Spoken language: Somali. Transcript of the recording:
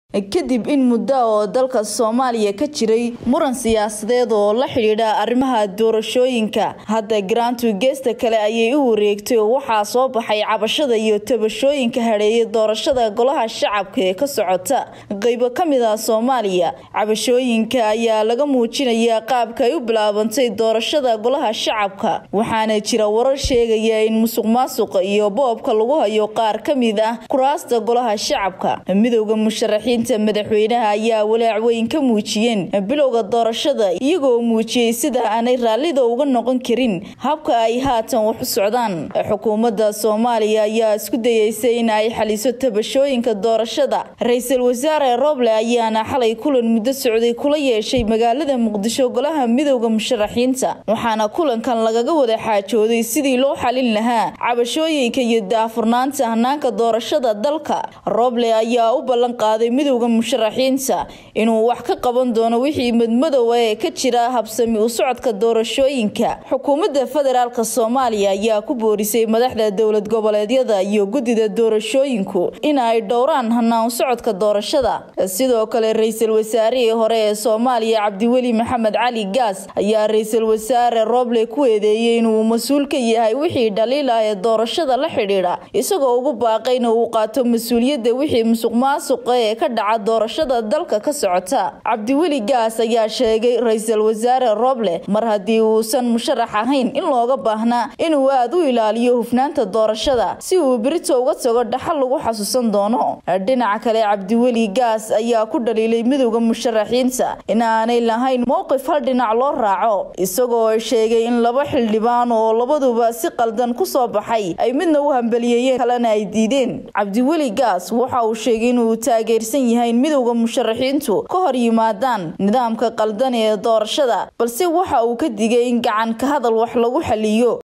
kadib in muddo oo dalka soomaaliya ka jiray muran siyaasadeed oo la xidhiidha arrimaha doorashooyinka hadda garaantu geesta kale ayay u wareegtay oo waxaa soo baxay cabashada iyo tabashooyinka hadheeyay doorashada golaha shacabka ee ka socota qeybo ka mid ah soomaaliya cabashooyinka ayaa laga muujinayaa qaabka ay u bilaabantay doorashada golaha shacabka waxaana jira warar sheegaya in musuq maasuqa iyo boobka lagu hayo qaar ka mid ah kuraasta golaha shacabka midowda musharaxiinta madaxweynaha ayaa walaac weyn ka muujiyeen bilowga doorashada iyagoo muujiyey sida aanay raallida uga noqon karin habka ay haatan wax u socdaan xukuumadda soomaaliya ayaa isku dayeysay in ay xaliso tabashooyinka doorashada ra-iisul wasaare roble ayaana xalay kulan muddo socday kula yeeshay magaalada muqdisho golaha midowda musharaxiinta waxaana kulankan lagaga wada xaajooday sidii loo xalin lahaa cabashooyinka iyo daafurnaanta hanaanka doorashada dalka roble ayaa u ballan qaaday midowda musharaxiinta inuu wax ka qaban doono wixii madmadow ee ka jira habsami u socodka doorashooyinka xukuumadda federaalk soomaaliya ayaa ku boorisay madaxda dowlad goboleedyada iyo guddida doorashooyinku in ay dhowraan hanaan socodka doorashada sidoo kale ra-iisul wasaarihii hore ee soomaaliya cabdiweli maxamed cali gaas ayaa ra-iisul wasaare roble ku eedeeyey inuu mas-uul ka yahay wixii dhaliil ah ee doorashada la xidhiidha isagoo ugu baaqayna uu qaato mas-uuliyadda wixii musuq maasuqa ee ka dhaca doorashada dalka ka socota cabdiweli gaas ayaa sheegay ra-iisul wasaare roble mar haddii uusan musharax ahayn in looga baahnaa inuu aada u ilaaliyo hufnaanta doorashada si uu berito uga tago dhaxal lagu xasuusan doono dhinaca kale cabdiweli gaas ayaa ku dhaliilay midowda musharaxiinta in aanay lahayn mowqif hal dhinac loo raaco isagoo sheegay in laba xildhibaan oo labaduba si qaldan kusoo baxay ay midna u hambaliyeeyeen kalena ay diideen cabdiweli gaas waxa uu sheegay inuu taageersan yahay midowda musharaxiintu ka hor yimaadaan nidaamka qaldan ee doorashada balse waxa uu ka digay in gacan ka hadal wax lagu xaliyo